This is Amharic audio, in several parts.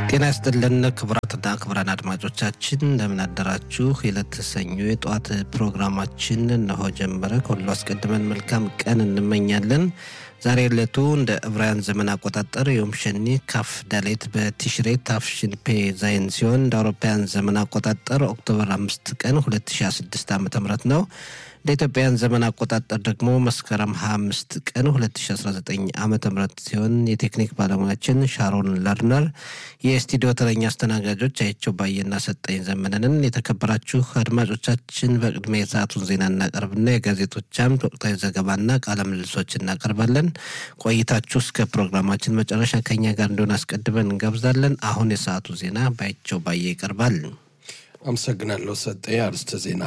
ጤና ይስጥልን ክቡራትና ክቡራን አድማጮቻችን እንደምን አደራችሁ። የዕለት ሰኞ የጠዋት ፕሮግራማችን እነሆ ጀመረ። ከሁሉ አስቀድመን መልካም ቀን እንመኛለን። ዛሬ ዕለቱ እንደ ዕብራውያን ዘመን አቆጣጠር ዮም ሸኒ ካፍ ዳሌት በቲሽሬ ታፍሽን ፔ ዛይን ሲሆን እንደ አውሮፓውያን ዘመን አቆጣጠር ኦክቶበር አምስት ቀን 2016 ዓ ም ነው። እንደ ኢትዮጵያን ዘመን አቆጣጠር ደግሞ መስከረም 25 ቀን 2019 ዓ ም ሲሆን የቴክኒክ ባለሙያችን ሻሮን ለርነር፣ የስቱዲዮ ተረኛ አስተናጋጆች አይቸው ባየና ሰጠኝ ዘመነንን። የተከበራችሁ አድማጮቻችን በቅድሚያ የሰዓቱን ዜና እናቀርብና የጋዜጦች አምድ ወቅታዊ ዘገባና ቃለ ምልልሶች እናቀርባለን። ቆይታችሁ እስከ ፕሮግራማችን መጨረሻ ከኛ ጋር እንደሆነ አስቀድመን እንጋብዛለን። አሁን የሰዓቱ ዜና ባይቸው ባየ ይቀርባል። አመሰግናለሁ ሰጠኝ። አርስተ ዜና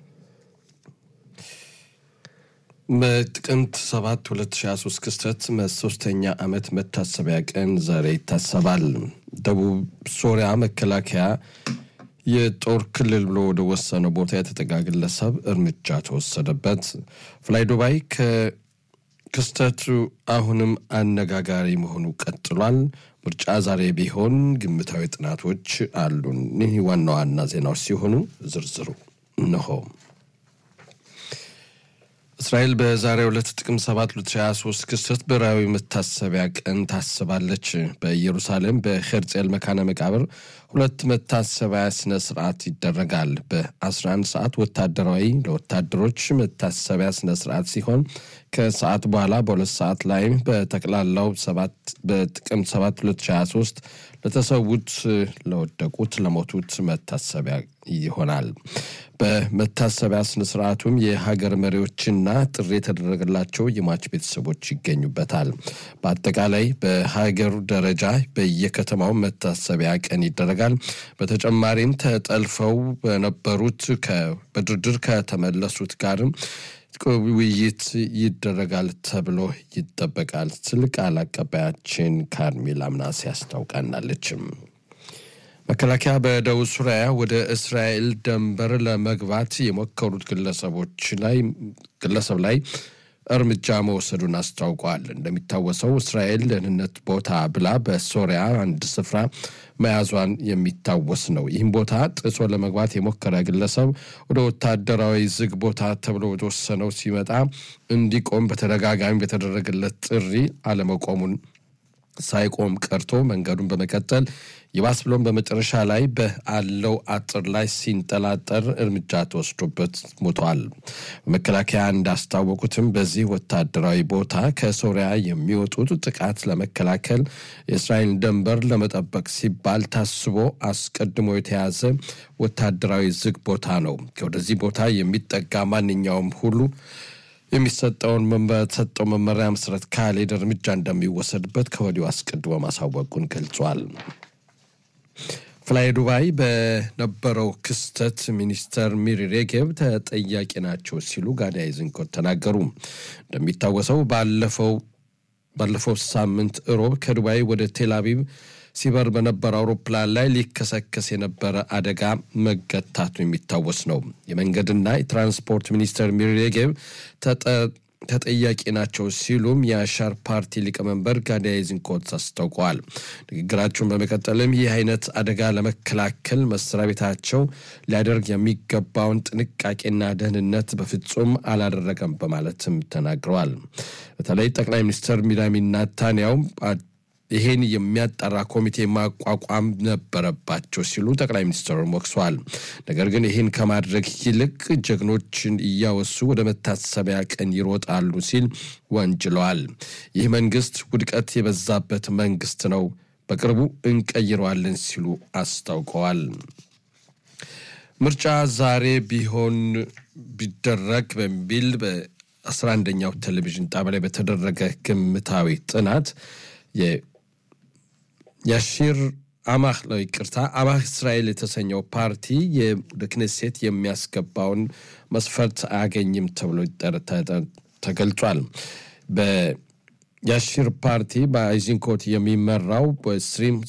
በጥቅምት 7 2023 ክስተት ሶስተኛ ዓመት መታሰቢያ ቀን ዛሬ ይታሰባል። ደቡብ ሶሪያ መከላከያ የጦር ክልል ብሎ ወደ ወሰነው ቦታ የተጠጋ ግለሰብ እርምጃ ተወሰደበት። ፍላይ ዱባይ ከክስተቱ አሁንም አነጋጋሪ መሆኑ ቀጥሏል። ምርጫ ዛሬ ቢሆን ግምታዊ ጥናቶች አሉን። ይህ ዋና ዋና ዜናዎች ሲሆኑ ዝርዝሩ እነሆ። እስራኤል በዛሬው ዕለት ጥቅምት 7 2023 ክስተት ብሔራዊ መታሰቢያ ቀን ታስባለች። በኢየሩሳሌም በሄርጼል መካነ መቃብር ሁለት መታሰቢያ ስነ ስርዓት ይደረጋል። በ11 ሰዓት ወታደራዊ ለወታደሮች መታሰቢያ ስነ ስርዓት ሲሆን ከሰዓት በኋላ በሁለት ሰዓት ላይ በጠቅላላው በጥቅምት 7 2023 ለተሰዉት፣ ለወደቁት፣ ለሞቱት መታሰቢያ ይሆናል። በመታሰቢያ ስነስርዓቱም የሀገር መሪዎችና ጥሪ የተደረገላቸው የሟች ቤተሰቦች ይገኙበታል። በአጠቃላይ በሀገር ደረጃ በየከተማው መታሰቢያ ቀን ይደረጋል። በተጨማሪም ተጠልፈው በነበሩት በድርድር ከተመለሱት ጋርም ውይይት ይደረጋል ተብሎ ይጠበቃል ስል ቃል አቀባያችን ካርሜላ ምናሴ ያስታውቃናለችም። መከላከያ በደቡብ ሱሪያ ወደ እስራኤል ድንበር ለመግባት የሞከሩት ግለሰቦች ላይ ግለሰብ ላይ እርምጃ መወሰዱን አስታውቋል። እንደሚታወሰው እስራኤል ደህንነት ቦታ ብላ በሶሪያ አንድ ስፍራ መያዟን የሚታወስ ነው። ይህም ቦታ ጥሶ ለመግባት የሞከረ ግለሰብ ወደ ወታደራዊ ዝግ ቦታ ተብሎ ወደወሰነው ሲመጣ እንዲቆም በተደጋጋሚ በተደረገለት ጥሪ አለመቆሙን ሳይቆም ቀርቶ መንገዱን በመቀጠል ይባስ ብሎም በመጨረሻ ላይ በአለው አጥር ላይ ሲንጠላጠር እርምጃ ተወስዶበት ሞቷል። መከላከያ እንዳስታወቁትም በዚህ ወታደራዊ ቦታ ከሶሪያ የሚወጡት ጥቃት ለመከላከል የእስራኤል ድንበር ለመጠበቅ ሲባል ታስቦ አስቀድሞ የተያዘ ወታደራዊ ዝግ ቦታ ነው። ወደዚህ ቦታ የሚጠጋ ማንኛውም ሁሉ የሚሰጠውን በተሰጠው መመሪያ መሰረት ካልሄደ እርምጃ እንደሚወሰድበት ከወዲሁ አስቀድሞ ማሳወቁን ገልጿል። ፍላይ ዱባይ በነበረው ክስተት ሚኒስተር ሚሪ ሬጌብ ተጠያቂ ናቸው ሲሉ ጋዲ አይዝንኮት ተናገሩ። እንደሚታወሰው ባለፈው ባለፈው ሳምንት እሮብ ከዱባይ ወደ ቴል አቪቭ ሲበር በነበረ አውሮፕላን ላይ ሊከሰከስ የነበረ አደጋ መገታቱ የሚታወስ ነው። የመንገድና የትራንስፖርት ሚኒስተር ሚሪ ሬጌብ ተጠያቂ ናቸው ሲሉም የአሻር ፓርቲ ሊቀመንበር ጋዲ አይዝንኮት አስታውቀዋል። ንግግራቸውን በመቀጠልም ይህ አይነት አደጋ ለመከላከል መስሪያ ቤታቸው ሊያደርግ የሚገባውን ጥንቃቄና ደህንነት በፍጹም አላደረገም በማለትም ተናግረዋል። በተለይ ጠቅላይ ሚኒስትር ቢንያሚን ኔታንያሁ ይሄን የሚያጣራ ኮሚቴ ማቋቋም ነበረባቸው ሲሉ ጠቅላይ ሚኒስትሩን ወቅሰዋል። ነገር ግን ይህን ከማድረግ ይልቅ ጀግኖችን እያወሱ ወደ መታሰቢያ ቀን ይሮጣሉ ሲል ወንጅለዋል። ይህ መንግስት ውድቀት የበዛበት መንግስት ነው፣ በቅርቡ እንቀይረዋለን ሲሉ አስታውቀዋል። ምርጫ ዛሬ ቢሆን ቢደረግ በሚል በአስራ አንደኛው ቴሌቪዥን ጣቢያ ላይ በተደረገ ግምታዊ ጥናት የአሺር አማህ ነው ይቅርታ፣ አማህ እስራኤል የተሰኘው ፓርቲ ወደ ክኔሴት የሚያስገባውን መስፈርት አያገኝም ተብሎ ተገልጿል። በያሺር ፓርቲ በአይዚንኮት የሚመራው በስትሪም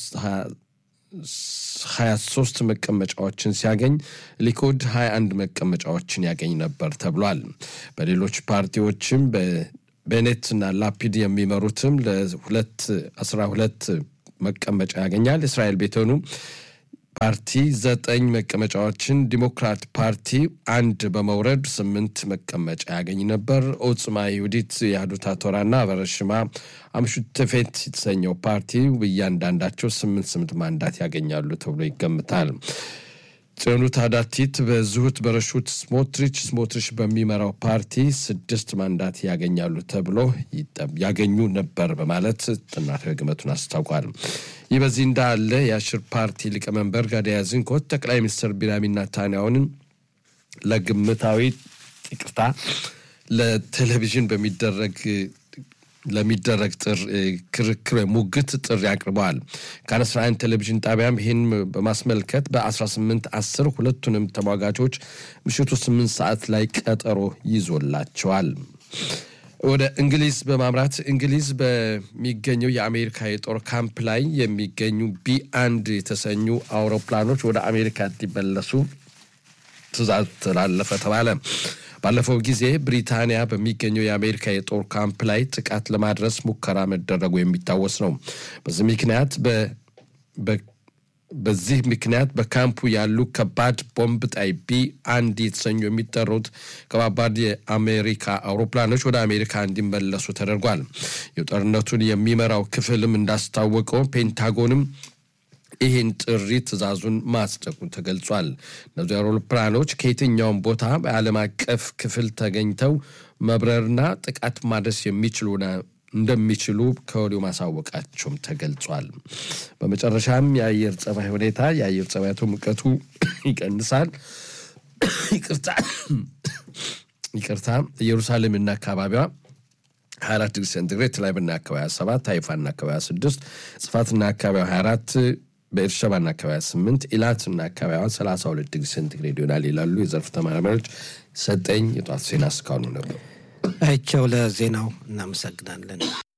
23 መቀመጫዎችን ሲያገኝ ሊኩድ 21 መቀመጫዎችን ያገኝ ነበር ተብሏል። በሌሎች ፓርቲዎችም ቤኔትና ላፒድ የሚመሩትም ለሁለት አስራ ሁለት መቀመጫ ያገኛል። እስራኤል ቤተኑ ፓርቲ ዘጠኝ መቀመጫዎችን፣ ዲሞክራት ፓርቲ አንድ በመውረድ ስምንት መቀመጫ ያገኝ ነበር። ኦጽማ ይሁዲት የአህዱት ቶራና በረሽማ አምሹተፌት የተሰኘው ፓርቲ እያንዳንዳቸው ስምንት ስምንት ማንዳት ያገኛሉ ተብሎ ይገምታል። ጽዮኑት አዳቲት በዝሁት በረሹት ስሞትሪች ስሞትሪች በሚመራው ፓርቲ ስድስት ማንዳት ያገኛሉ ተብሎ ያገኙ ነበር በማለት ጥናታዊ ግመቱን አስታውቋል። ይህ በዚህ እንዳለ የአሽር ፓርቲ ሊቀመንበር ጋዲ ያዝንኮት ጠቅላይ ሚኒስትር ቢንያሚን ኔታንያሁን ለግምታዊ ይቅርታ ለቴሌቪዥን በሚደረግ ለሚደረግ ጥር ክርክር ሙግት ጥሪ አቅርበዋል። ካን 11 ቴሌቪዥን ጣቢያም ይህን በማስመልከት በ18 10 ሁለቱንም ተሟጋቾች ምሽቱ 8 ሰዓት ላይ ቀጠሮ ይዞላቸዋል። ወደ እንግሊዝ በማምራት እንግሊዝ በሚገኘው የአሜሪካ የጦር ካምፕ ላይ የሚገኙ ቢ አንድ የተሰኙ አውሮፕላኖች ወደ አሜሪካ እንዲመለሱ ትዕዛዝ ተላለፈ ተባለ። ባለፈው ጊዜ ብሪታንያ በሚገኘው የአሜሪካ የጦር ካምፕ ላይ ጥቃት ለማድረስ ሙከራ መደረጉ የሚታወስ ነው። በዚህ ምክንያት በዚህ ምክንያት በካምፑ ያሉ ከባድ ቦምብ ጣይ ቢ አንድ የተሰኙ የሚጠሩት ከባባድ የአሜሪካ አውሮፕላኖች ወደ አሜሪካ እንዲመለሱ ተደርጓል። የጦርነቱን የሚመራው ክፍልም እንዳስታወቀው ፔንታጎንም ይህን ጥሪ ትዕዛዙን ማጽደቁ ተገልጿል። እነዚህ አውሮፕላኖች ከየትኛውም ቦታ በዓለም አቀፍ ክፍል ተገኝተው መብረርና ጥቃት ማድረስ የሚችሉ እንደሚችሉ ከወዲሁ ማሳወቃቸውም ተገልጿል። በመጨረሻም የአየር ጸባይ ሁኔታ የአየር ጸባያቱ ሙቀቱ ይቀንሳል። ይቅርታ ይቅርታ ኢየሩሳሌምና አካባቢዋ 24 ዲግሪ ሴንቲግሬድ ቴልአቪቭና አካባቢ 7 ሃይፋና አካባቢ 6 ጽፋትና አካባቢ 24 በኤርሸባና አካባቢ 8 ኢላትና አካባቢዋ 32 ዲግሪ ሴንቲግሬድ ይሆናል ይላሉ የዘርፍ ተመራማሪዎች። ሰጠኝ የጧት ዜና እስካሁኑ ነበሩ። አይቸው ለዜናው እናመሰግናለን።